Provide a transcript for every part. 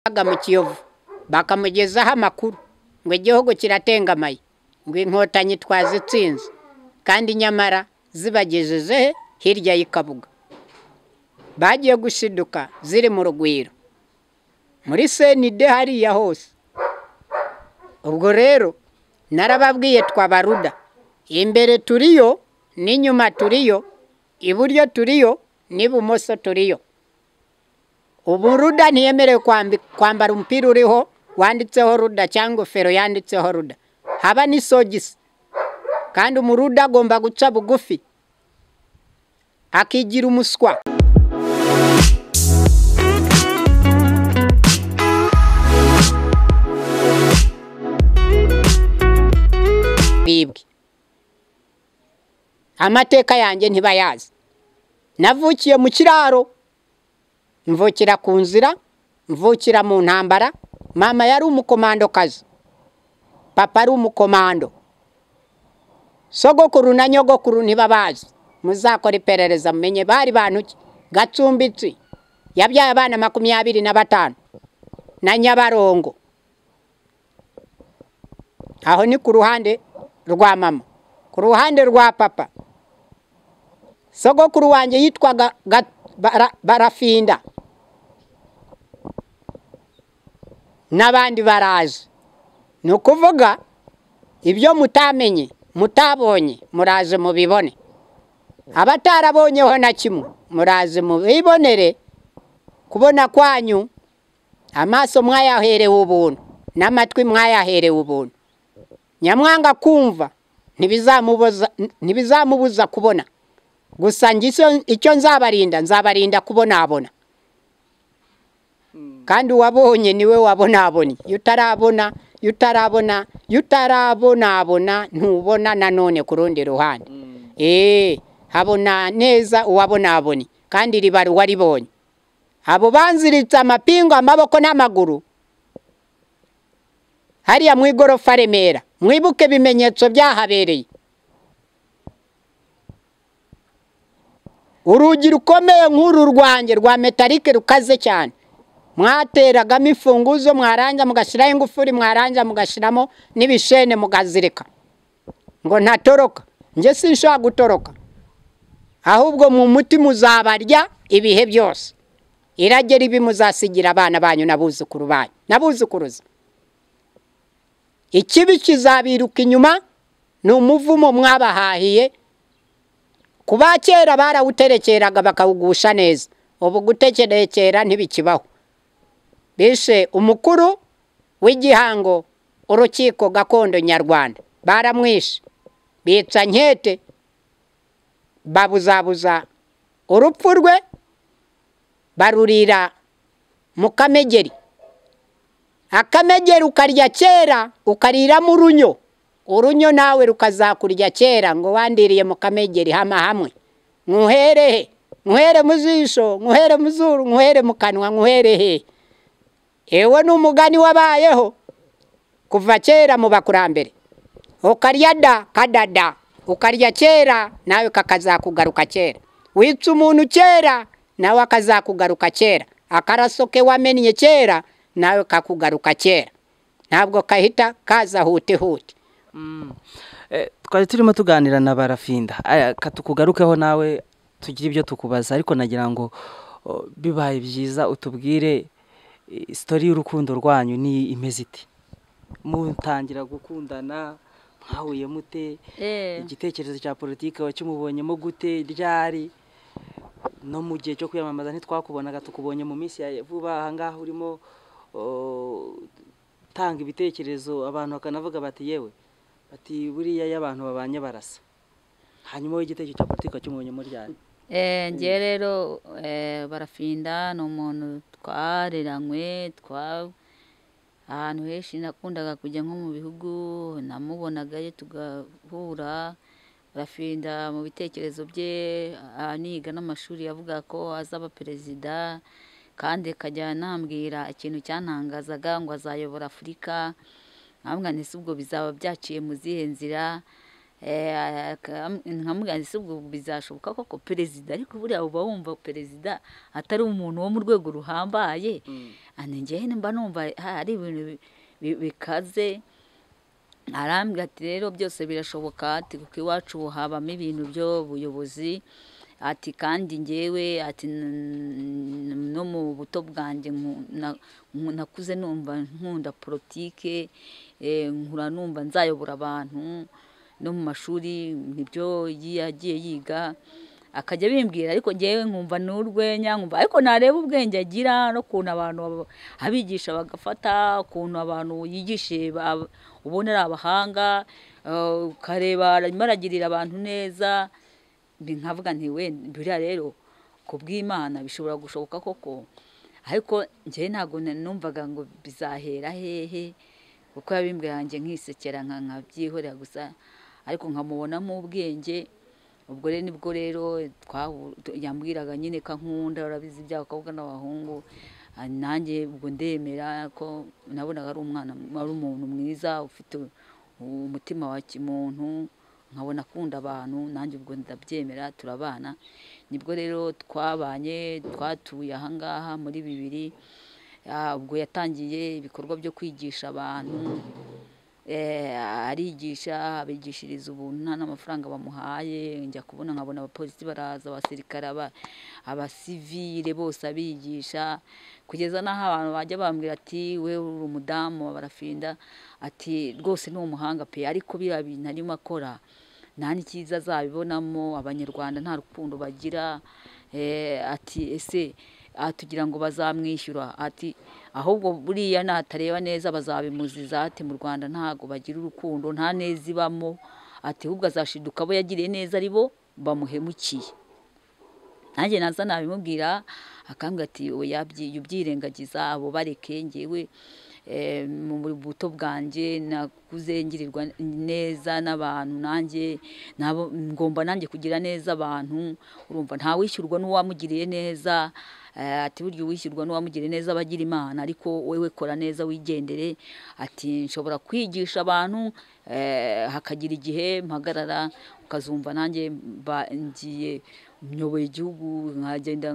Bajyaga mu kiyovu bakamugezaho amakuru ngo igihugu kiratengamaye, ngo inkotanyi twazitsinze, kandi nyamara zibagejeje he? Hirya y'i Kabuga. Bagiye gushiduka ziri mu rugwiro, muri senide hariya hose, ubwo rero narababwiye twabaruda, imbere turiyo n'inyuma turiyo, iburyo turiyo n'ibumoso turiyo. Ubu ruda ntiyemerewe kwambara umupira uriho wanditseho ruda cyangwa ingofero yanditseho ruda, haba n'isogisi, kandi umuruda agomba guca bugufi akigira umuswa. Bibwe, amateka yanjye ntibayazi, navukiye mu kiraro, mvukira ku nzira, mvukira mu ntambara, mama yari umukomandokazi, papa ari umukomando, sogokuru na nyogokuru ntibabazi, muzakora iperereza mumenye bari bantu ki? Gacumbitsi yabyaye abana makumyabiri na batanu na Nyabarongo, aho ni ku ruhande rwa mama, ku ruhande rwa papa, sogokuru wanjye yitwaga barafinda n'abandi baraje, ni ukuvuga ibyo mutamenye mutabonye muraje mubibone, abatarabonyeho na kimwe muraje mubibonere, kubona kwanyu amaso mwayaherewe ubuntu n'amatwi mwayaherewe ubuntu, nyamwanga kumva ntibizamubuza kubona, gusa icyo nzabarinda nzabarinda kubonabona, kandi uwabonye niwe wabonabonye, iyo utarabona iyo utarabona iyo utarabonabona ntubona nanone ku rundi ruhande, habona neza uwabonabonye kandi ribara uwaribonye, abo banziritse amapingu, amaboko n'amaguru hariya mu igorofa Remera mwibuke ibimenyetso byahabereye, urugi rukomeye nk'uru rwanjye rwa metalike rukaze cyane, mwateragamo imfunguzo mwarangiza mugashyiraho ingufuri mwarangiza mugashyiramo n'ibishene mukazirika ngo ntatoroka, njye sinshobora gutoroka, ahubwo mu muti muzabarya ibihe byose, irage ribi muzasigira abana banyu n'abuzukuru banyu n'abuzukuruza, ikibi kizabiruka inyuma ni umuvumo mwabahahiye, ku ba kera barawuterekeraga bakawugusha neza, ubu gutekerekera ntibikibaho, bishe umukuru w'igihango urukiko gakondo nyarwanda baramwishe, bica nkete babuzabuza urupfu rwe barurira mu kamegeri, akamegeri ukarya kera ukariramo urunyo, urunyo nawe rukazakurya kera ngo wandiriye mu kamegeri hama hamwe, nkuherehe nkuhere mu jisho nkuhere mu zuru nkuhere mu kanwa nkuherehe, ewe ni umugani wabayeho kuva kera mu bakurambere, ukarya da kadada ukarya kera nawe kakazakugaruka kera, wica umuntu kera nawe akazakugaruka kera, akaraso ke wamennye kera nawe kakugaruka kera, ntabwo kahita kaza hutihute. twari turimo tuganira na barafinda tukugarukeho nawe tugire ibyo tukubaza ariko nagira ngo bibaye byiza utubwire sitori y'urukundo rwanyu ni imeze iti mutangira gukundana mwahuye mute igitekerezo cya politiki wakimubonyemo gute ryari no mu gihe cyo kwiyamamaza ntitwakubonaga tukubonye mu minsi ya vuba aha ngaha urimo utanga ibitekerezo abantu bakanavuga bati yewe bati buriya iyo abantu babanye barasa hanyuma wowe igitekerezo cya politiki wakimubonye muri ryari ngewe rero barafinda ni umuntu twareranywe ahantu henshi nakundaga kujya nko mu bihugu namubonagayo tugahura barafinda mu bitekerezo bye niga n'amashuri yavuga ko azaba perezida kandi akajya anambwira ikintu cyantangazaga ngo azayobora afurika nkavuga nti si ubwo bizaba byaciye mu zihe nzira nkamuganza si ubwo bizashoboka koko perezida ariko buriya uba wumva perezida atari umuntu wo mu rwego ruhambaye njyewe nimba numva hari ibintu bikaze arambwira ati rero byose birashoboka ati kuko iwacu habamo ibintu by'ubuyobozi ati kandi ngewe ati no mu buto bwanjye nakuze numva nkunda politike nkura numva nzayobora abantu no mu mashuri nibyo yagiye yiga akajya bimbwira ariko ngewe nkumva n'urwenya nkumva ariko nareba ubwenge agira n'ukuntu abantu abigisha bagafata ukuntu abantu yigishije ubona ari abahanga ukareba arimo aragirira abantu neza nkavuga nti wenda buriya rero ku bw'imana bishobora gushoboka koko ariko ngewe ntabwo numvaga ngo bizahera hehe kuko yabimbwira yanjye nkisekera nkabyihorera gusa ariko nkamubonamo ubwenge ubwo rero nibwo rero yambwiraga nyine ko nkunda urabizi iby'abakobwa n'abahungu nanjye ubwo ndemera ko nabonaga ari umwana ari umuntu mwiza ufite umutima wa kimuntu nkabona akunda abantu nanjye ubwo ndabyemera turabana nibwo rero twabanye twatuye ahangaha muri bibiri ubwo yatangiye ibikorwa byo kwigisha abantu arigisha abigishiriza ubuntu nta n'amafaranga bamuhaye njya kubona nkabona abapolisi baraza abasirikare abasivire bose abigisha kugeza n'aho abantu bajya bambwira ati we uri umudamu barafinda ati rwose ni umuhanga pe ariko biriya bintu arimo akora nta n'ikiza azabibonamo abanyarwanda nta rukundo bagira ati ese tugira ngo bazamwishyura ati ahubwo buriya natareba neza bazabimuziza ati mu rwanda ntabwo bagira urukundo nta neza ibamo ati ahubwo azashiduka abo yagiriye neza ari bo bamuhemukiye nanjye naza nabimubwira akambwira ati ubyirengagiza abo bareke ngewe mu buto bwanjye nakuze ngirirwa neza n'abantu nanjye ngomba nanjye kugira neza abantu urumva ntawishyurwa n'uwamugiriye neza ati burya uwishyurwa n'uwamugiriye neza aba agira imana ariko wewe kora neza wigendere ati nshobora kwigisha abantu hakagira igihe mpagarara ukazumva nanjye ngiye nyoboye igihugu nkagenda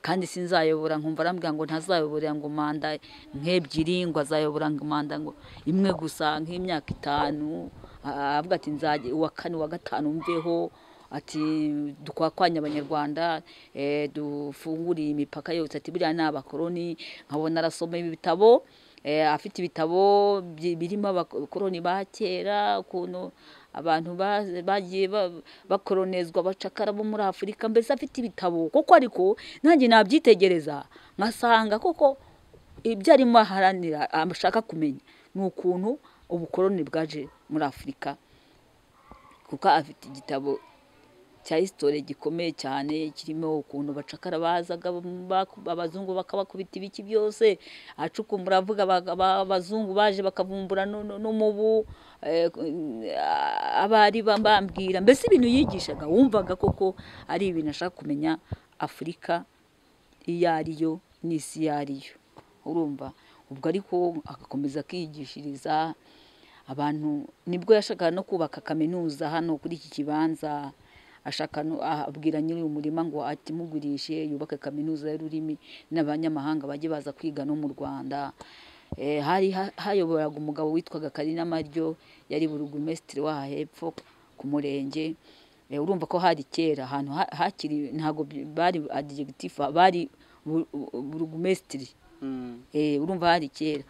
kandi sinzayobora nkumva arambwira ngo ntazayoborera ngo manda nk'ebyiri ngo azayobora ngo manda ngo imwe gusa nk'imyaka itanu avuga ati nzajya uwa kane uwa gatanu mveho ati dukwakwanya abanyarwanda dufunguriye imipaka yose ati buriya ni abakoroni nkabona arasoma ibitabo afite ibitabo birimo abakoroni ba kera ukuntu abantu bagiye bakoronezwa abacakara bo muri afurika mbese afite ibitabo kuko ariko nanjye nabyitegereza nkasanga kuko ibyo arimo aharanira ashaka kumenya ni ukuntu ubukoroni bwaje muri afurika kuko afite igitabo cya hisitore gikomeye cyane kirimo ukuntu bacakara bazaga abazungu bakabakubita ibiki byose acukumbura avuga abazungu baje bakavumbura n'umubu abari bambwira mbese ibintu yigishaga wumvaga koko ari ibintu ashaka kumenya afurika iyo ariyo n'isi iyo ariyo urumva ubwo ariko agakomeza akigishiriza abantu nibwo yashakaga no kubaka kaminuza hano kuri iki kibanza ashaka abwira nyiri umurima ngo atimugurishe yubake kaminuza y'ururimi n'abanyamahanga bajye baza kwiga no mu rwanda hari hayoboraga umugabo witwaga karina maryo yari burugumesitiri waha hepfo ku murenge urumva ko hari kera ahantu hakiri ntabwo bari adigitifu bari burugumesitiri urumva hari kera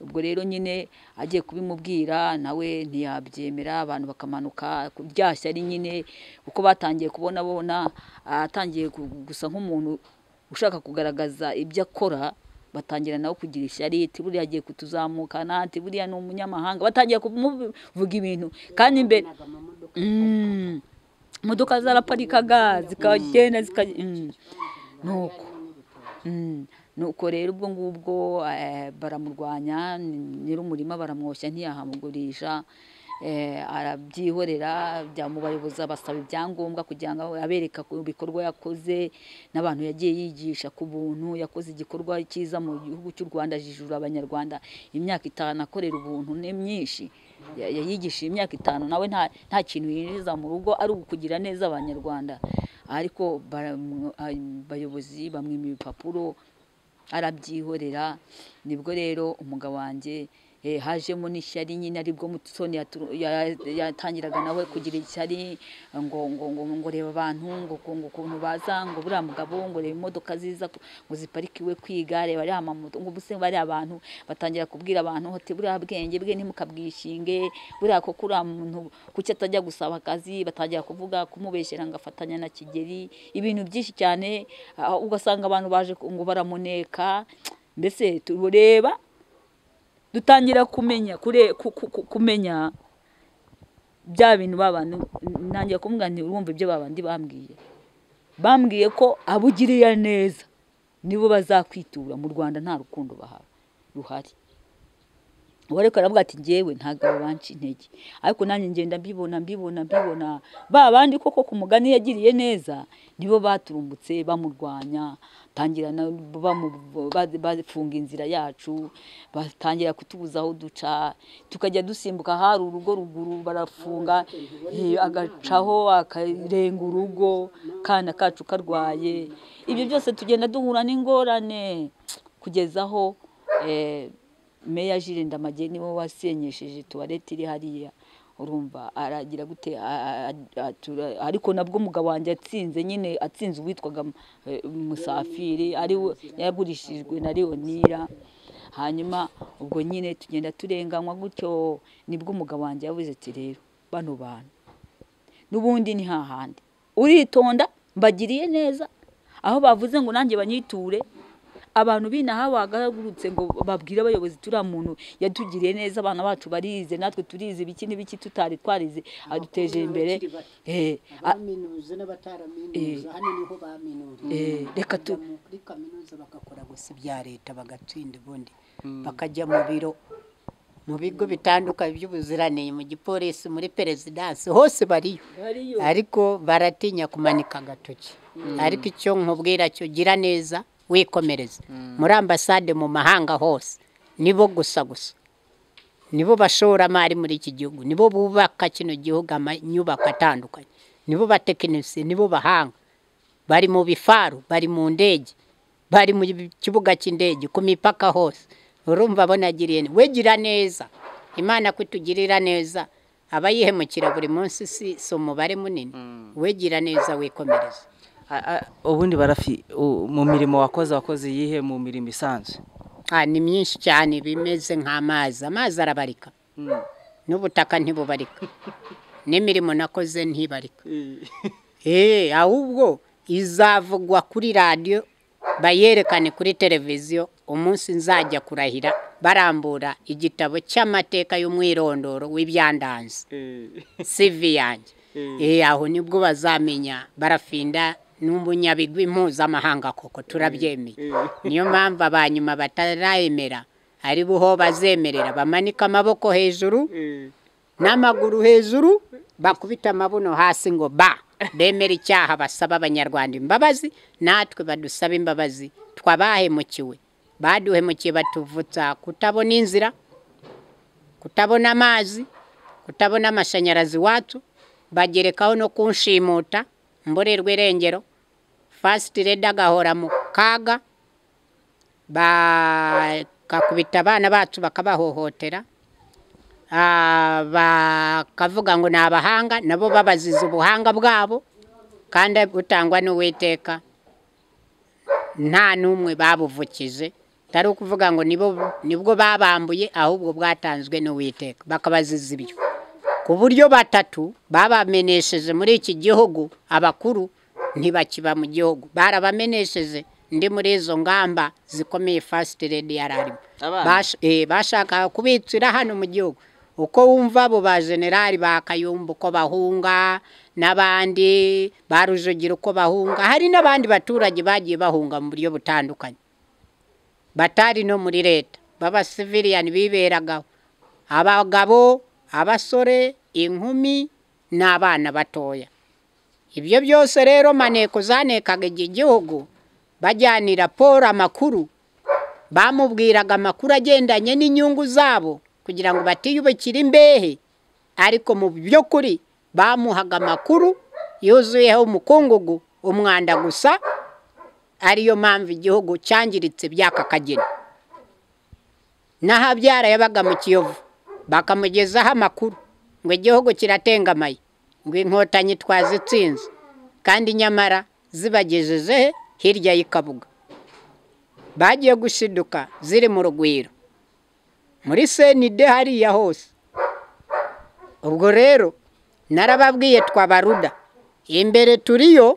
ubwo rero nyine agiye kubimubwira nawe ntiyabyemera abantu bakamanuka rya shyari nyine kuko batangiye kubona bona atangiye gusa nk'umuntu ushaka kugaragaza ibyo akora batangira nawe kugira ishyari ati buriya agiye kutuzamukana ati buriya ni umunyamahanga batangiye kumuvuga ibintu kandi imbere imodoka zaraparikaga zikagenda zikagenda nuko nuko rero ubwo ngubwo baramurwanya nyir'umurima baramwoshya ntiyahamugurisha eh, arabyihorera byamubayoboza basaba ibyangombwa kugira ngo abereka ku bikorwa yakoze n'abantu yagiye yigisha ku buntu yakoze igikorwa cyiza mu gihugu cy'u Rwanda jijura abanyarwanda imyaka itanu akorera ubuntu ni myinshi Ya- yayigishije imyaka itanu nawe nta nta kintu yinjiza mu rugo ari ukugira neza abanyarwanda ariko baramw- abayobozi bamwima ibipapuro arabyihorera nibwo rero umugabo wanjye eh, hajemo n'ishyari nyine aribwo mutoni yatu- ya- yatangiraga nawe kugira ishyari ngo ngo ngo ngo reba abantu ngo ngo- ngo ukuntu baza ngo buriya mugabo ngo reba imodoka ziza ku- ngo ziparikiwe kwiga reba ariya mamoto ngo ubuse bariya bantu batangira kubwira abantu ati buriya bwenge bwe ntimukabwishinge buriya koko uriya muntu kuki atajya gusaba akazi batangira kuvuga kumubeshyera ngo afatanya na kigeri ibintu byinshi cyane ah, ugasanga abantu baje ku- ngo baramuneka mbese turureba dutangira kumenya kure ku- ku- ku- kumenya bya bintu babandi ntangiye kumubwira nti urumva ibyo babandi bambwiye bambwiye ko abugiriya neza nibo bazakwitura mu rwanda nta rukundo bahawe ruhari uwo ariko aravuga ati ngewe ntabwo banca intege ariko nanjye ngenda mbibona mbibona mbibona ba bandi koko ku mugani yagiriye neza nibo baturumbutse bamurwanya tangira na- bamu- ba- bafunga inzira yacu batangira kutubuza aho duca tukajya dusimbuka hari urugo ruguru barafunga eh, agacaho akarenga urugo kana kacu karwaye ibyo byose tugenda duhura n'ingorane kugeza aho eh, meya Jules Ndamage niwe wasenyesheje tuwarete iri hariya urumva aragira gute a- a- a- atura- ariko nabwo umugabo wanjye atsinze nyine atsinze uwitwaga eh, Musafiri ari we yagurishijwe na Leonira hanyuma ubwo nyine tugenda turenganywa gutyo nibwo umugabo wanjye yavuze ati rero bano bantu n'ubundi ni hahandi uritonda mbagiriye neza aho bavuze ngo nanjye banyiture abantu b'inaha bagahagurutse ngo babwire abayobozi turiya muntu yatugiriye neza abana bacu barize natwe turize ibiki n'ibiki tutari twarize aduteje imbere Eh, a- abaminuza n'abataraminuza hano niho baminuriye Eh, reka tu- Bakajya mu- kuri kaminuza bagakora gusa ibya leta bagatsinda ubundi bakajya mu biro mu bigo bitandukanye by'ubuziranenge mu gipolisi muri perezidansi hose bariyo ariko baratinya kumanika agatoki ariko icyo nkubwira cyo gira neza wikomereza muri ambasade mu mahanga hose nibo gusa gusa nibo bashoramari muri iki gihugu nibo bubaka kino gihugu amanyubako atandukanye nibo batekinisiye nibo bahanga bari mu bifaru bari mu ndege bari mu kibuga cy'indege ku mipaka hose urumva bonagiriye ne- we gira neza imana kutugirira neza abayihemukira buri munsi si si umubare munini we gira neza wikomereza A- a- ubundi barafi u- mu mirimo wakoze wakoze iyihe mu mirimo isanzwe Ah, ni myinshi cyane bimeze nk'amazi amazi arabarika n'ubutaka ntibubarika n'imirimo nakoze ntibarika Eh, ahubwo izavugwa kuri radiyo bayerekane kuri televiziyo umunsi nzajya kurahira barambura igitabo cy'amateka y'umwirondoro w'ibyandanze sivi yanjye Eh, aho nibwo bazamenya barafinda n'umunyabigwi mpuzamahanga koko turabyemeye niyo mpamvu abanyuma batarayemera ari buho bazemerera bamanika amaboko hejuru n'amaguru hejuru bakubita amabuno hasi ngo ba bemera icyaha basaba abanyarwanda imbabazi natwe badusaba imbabazi twabahemukiwe baduhemukiye batuvutsa kutabona inzira kutabona amazi kutabona amashanyarazi iwacu bagerekaho no kunshimuta mborerwa irengero fasiti reda agahora mu kaga bakakubita abana bacu bakabahohotera Ah, bakavuga ngo ni abahanga nabo babaziza ubuhanga bwabo kandi butangwa n'uwiteka nta n'umwe babuvukije atari ukuvuga ngo nibo nibwo babambuye ahubwo bwatanzwe n'uwiteka bakabaziza ibyo ku buryo batatu babamenesheje muri iki gihugu abakuru ntibakiba mu gihugu barabamenesheje ndi muri izo ngamba zikomeye fasiti redi yari arimo Abana? Bash- eh, bashakaga kubicira hano mu gihugu uko wumva abo ba generali ba kayumba uko bahunga n'abandi ba rujugiro uko bahunga hari n'abandi baturage bagiye bahunga mu buryo butandukanye batari no muri leta b'abasiviriani biberagaho abagabo abasore inkumi n'abana batoya ibyo byose rero maneko zanekaga iki gihugu bajyana raporo amakuru bamubwiraga amakuru agendanye n'inyungu zabo kugira ngo batiyubakire imbehe ariko mu by'ukuri bamuhaga amakuru yuzuyeho umukungugu umwanda gusa ariyo mpamvu igihugu cyangiritse by'aka kageni n'ahabyara yabaga mu kiyovu bakamugezaho amakuru ngo igihugu kiratengamaye ngo inkotanyi twazitsinze kandi nyamara zibagejeje hirya y'ikabuga bagiye gushiduka ziri mu rugwiro muri senide hariya hose ubwo rero narababwiye twabaruda imbere turiyo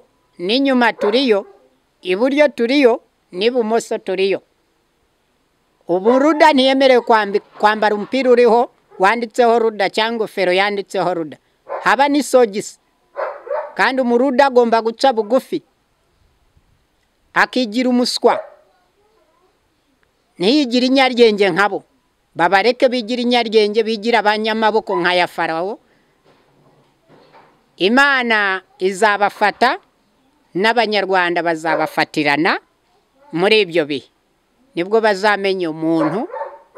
n'inyuma turiyo iburyo turiyo n'ibumoso turiyo ubu ruda ntiyemerewe kwambara umupira uriho wanditseho ruda cyangwa ingofero yanditseho ruda haba n'isogisi kandi umuruda agomba guca bugufi akigira umuswa ntiyigire inyaryenge nkabo babareke bigira inyaryenge bigira abanyamaboko nka ya farawo imana izabafata n'abanyarwanda bazabafatirana muri ibyo bihe nibwo bazamenya umuntu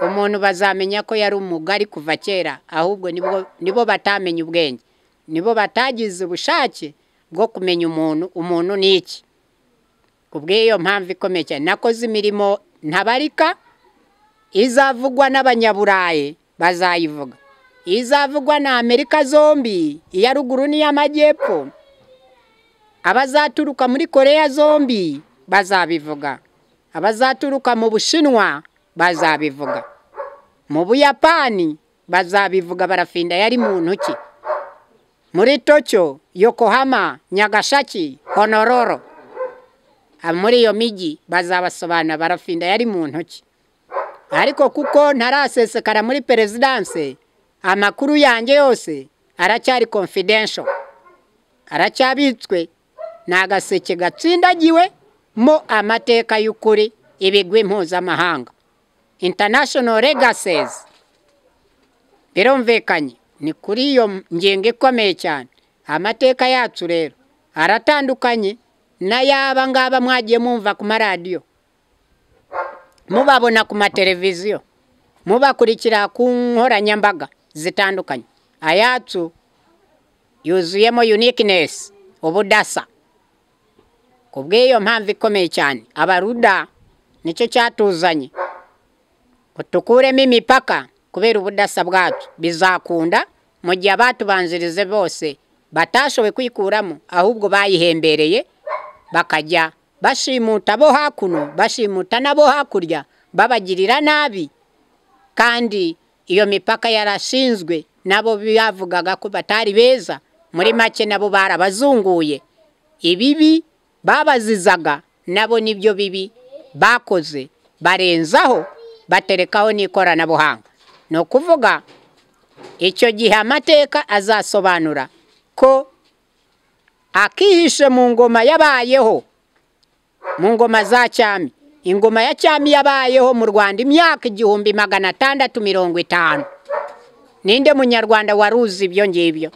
umuntu bazamenya ko yari umugari kuva kera ahubwo nibo batamenye ubwenge nibo batagize ubushake bwo kumenya umuntu umuntu ni iki kubw'iyo mpamvu ikomeye cyane nakoze imirimo ntabarika izavugwa n'abanyaburayi bazayivuga izavugwa na amerika zombi iya ruguru n'iy'amajyepfo abazaturuka muri koreya zombi bazabivuga abazaturuka mu bushinwa bazabivuga mu buyapani bazabivuga barafinda yari muntu ki muri tokiyo yokohama nyagashaki honororo muri iyo mijyi bazabasobanura barafinda yari muntu ki ariko kuko ntarasesekara muri perezidanse amakuru yanjye yose aracyari confidential aracyabitswe ni agaseke gatsindagiwe mo amateka y'ukuri ibigwi mpuzamahanga international legacies birumvikanye ni kuri iyo ngingo ikomeye cyane amateka yacu rero aratandukanye n'ay'aba ngaba mwagiye mwumva ku maradiyo mubabona ku mateleviziyo mubakurikira ku nkoranyambaga zitandukanye ayacu yuzuyemo unikinesi ubudasa ku bw'iyo mpamvu ikomeye cyane abaruda nicyo cyatuzanye tukuremo imipaka kubera ubudasa bwacu bizakunda mu gihe abatubanzirize bose batashoboye kwikuramo ahubwo bayihembereye bakajya bashimuta abo hakuno bashimuta n'abo hakurya babagirira nabi kandi iyo mipaka yarashinzwe nabo bavugaga ko batari beza muri make nabo barabazunguye ibibi babazizaga nabo nibyo bibi bakoze barenzaho baterekaho n'ikoranabuhanga ni ukuvuga icyo gihe amateka azasobanura ko akihishe mu ngoma yabayeho mu ngoma za cyami ingoma ya cyami yabayeho mu rwanda imyaka igihumbi magana atandatu mirongo itanu ninde munyarwanda waruzi ibyo ngibyo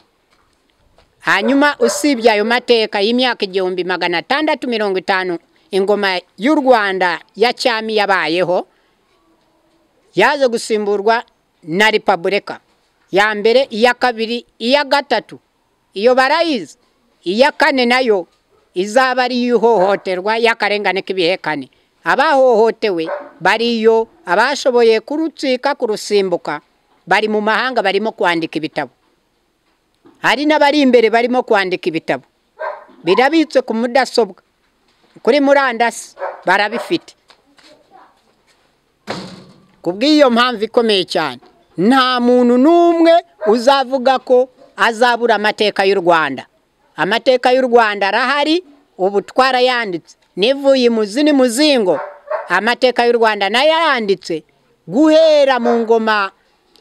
hanyuma usibye ayo mateka y'imyaka igihumbi magana atandatu mirongo itanu ingoma y'u rwanda ya cyami yabayeho yaje gusimburwa na repubulika ya mbere iya kabiri iya gatatu iyo barayizi iya kane nayo izaba ari iy'ihohoterwa y'akarengane k'ibihekane abahohotewe bariyo abashoboye kurucika kurusimbuka bari mu mahanga barimo kwandika ibitabo hari n'abari imbere barimo kwandika ibitabo birabitse ku mudasobwa kuri murandasi barabifite ku bw'iyo mpamvu ikomeye cyane nta muntu n'umwe uzavuga ko azabura amateka y'u rwanda amateka y'u rwanda arahari ubu twarayanditse nivuye imuzi n'imuzingo amateka y'u rwanda nayo yanditse guhera mu ngoma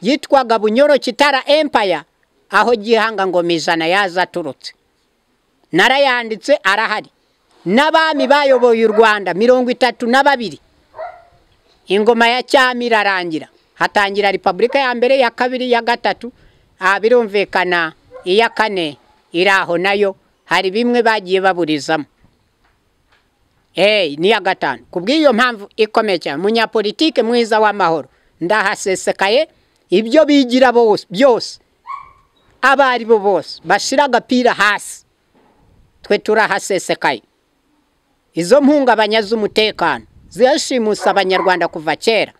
yitwaga bunyoro kitara empaya aho gihanga ngoma ijana yaza aturutse narayanditse arahari n'abami bayoboye u rwanda mirongo itatu na babiri ingoma ya cyami irarangira hatangira repubulika ya mbere ya kabiri ya gatatu aha birumvikana iya kane iri aho nayo hari bimwe bagiye baburizamo eee n'iya gatanu ku bw'iyo mpamvu ikomeye cyane umunyapolitike mwiza w'amahoro ndahasesekaye ibyo bigira bose byose abo ari bo bose bashyira agapira hasi twe turahasesekaye izo mpungabanya z'umutekano zirashimusa abanyarwanda kuva kera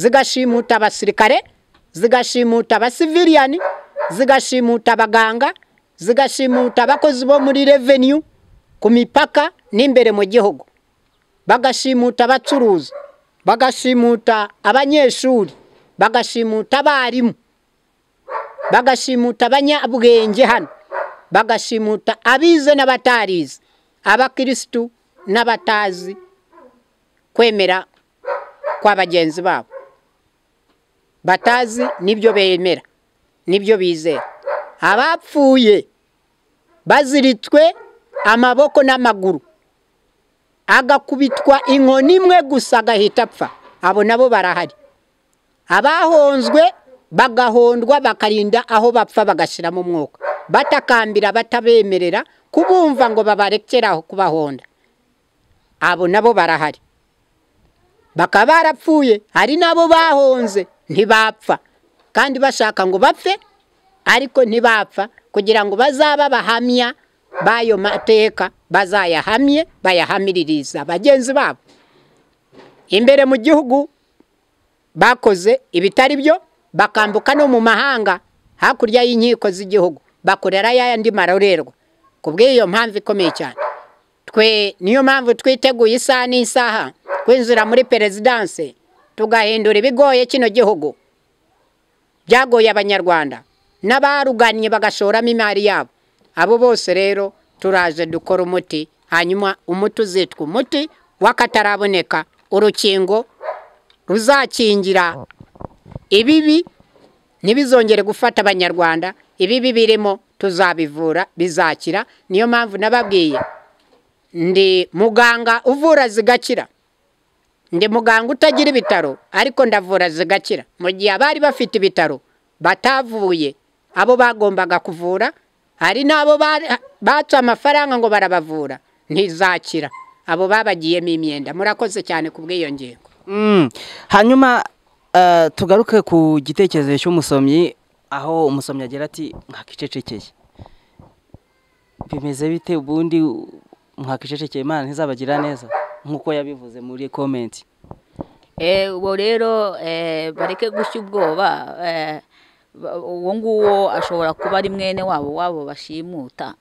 zigashimuta abasirikare zigashimuta abasiviriyani zigashimuta abaganga zigashimuta abakozi bo muri reveniyu ku mipaka n'imbere mu gihugu bagashimuta abacuruzi bagashimuta abanyeshuri bagashimuta abarimu bagashimuta abanyabwenge hano bagashimuta abize n'abatarize abakirisitu n'abatazi kwemera kwa bagenzi babo batazi nibyo bemera nibyo bizera abapfuye baziritswe amaboko n'amaguru agakubitwa inkoni imwe gusa agahita apfa abo nabo barahari abahonzwe bagahondwa bakarinda aho bapfa bagashyiramo umwuka batakambira batabemerera kubumva ngo babarekeraho kubahonda abo nabo barahari bakaba barapfuye hari n'abo bahonze ntibapfa kandi bashaka ngo bapfe ariko ntibapfa kugira ngo bazaba abahamya b'ayo mateka bazayahamye bayahamiririza bagenzi babo imbere mu gihugu bakoze ibitari byo bakambuka no mu mahanga hakurya y'inkiko z'igihugu bakorera y'andi marorerwa ku bw'iyo mpamvu ikomeye cyane twe niyo mpamvu twiteguye isaha n'isaha kwinjira muri perezidanse tugahindura ibigoye kino gihugu byagoye abanyarwanda n'abaruganye bagashoramo imari yabo abo bose rero turaje dukora umuti hanyuma umuti uzitwa umuti w'akataraboneka urukingo ruzakingira ibibi ntibizongere gufata abanyarwanda ibibi birimo tuzabivura bizakira niyo mpamvu nababwiye ndi muganga uvura zigakira ndi muganga utagira ibitaro ariko ndavura zigakira mu gihe abari bafite ibitaro batavuye abo bagombaga kuvura hari n'abo batse amafaranga ngo barabavura ntizakira abo babagiyemo imyenda murakoze cyane ku bw'iyo ngingo hanyuma tugaruke ku gitekerezo cy'umusomyi aho umusomyi agira ati mwakicecekeye bimeze bite ubundi mwakicecekeye imana ntizabagirira neza nk'uko yabivuze muri komenti ubu rero bareke gushya ubwoba uwo nguwo ashobora kuba ari mwene wabo wabo bashimuta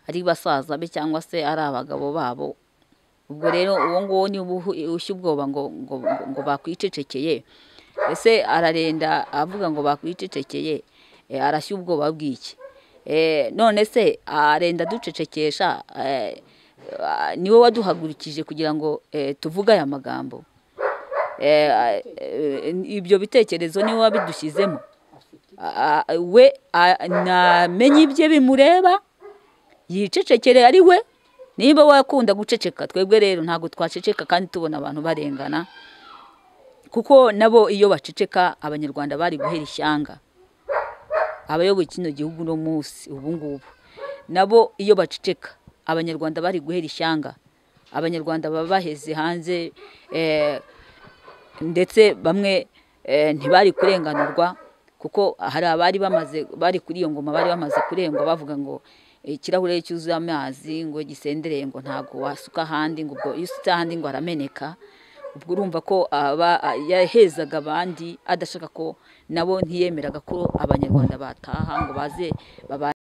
ari basaza be cyangwa se ari abagabo babo ubwo rero uwo nguwo niba ushya ubwoba ngo ngo bakwicecekeye ese ararenda avuga ngo bakwicecekeye arashya ubwoba bw'iki none se arenda ducecekesha ni wowe waduhagurikije kugira ngo tuvuge aya magambo ibyo bitekerezo niwe wabidushyizemo we namenye ibye bimureba yicecekere ari we niba wakunda guceceka twebwe rero ntabwo twaceceka kandi tubona abantu barengana kuko nabo iyo baceceka abanyarwanda bari guhera ishyanga abayoboye kino gihugu uno munsi ubu ngubu nabo iyo baceceka abanyarwanda bari guhera ishyanga abanyarwanda baba baheze hanze ndetse bamwe ntibari kurenganurwa kuko hari abari bamaze bari kuri iyo ngoma bari bamaze kurengwa bavuga ngo ikirahure cyuzuye amazi ngo gisendereye ngo ntabwo wasuka ahandi ngo ubwo iyo usutse ahandi ngo arameneka ubwo urumva ko yahezaga abandi adashaka ko nabo ntiyemeraga ko abanyarwanda bataha ngo baze babane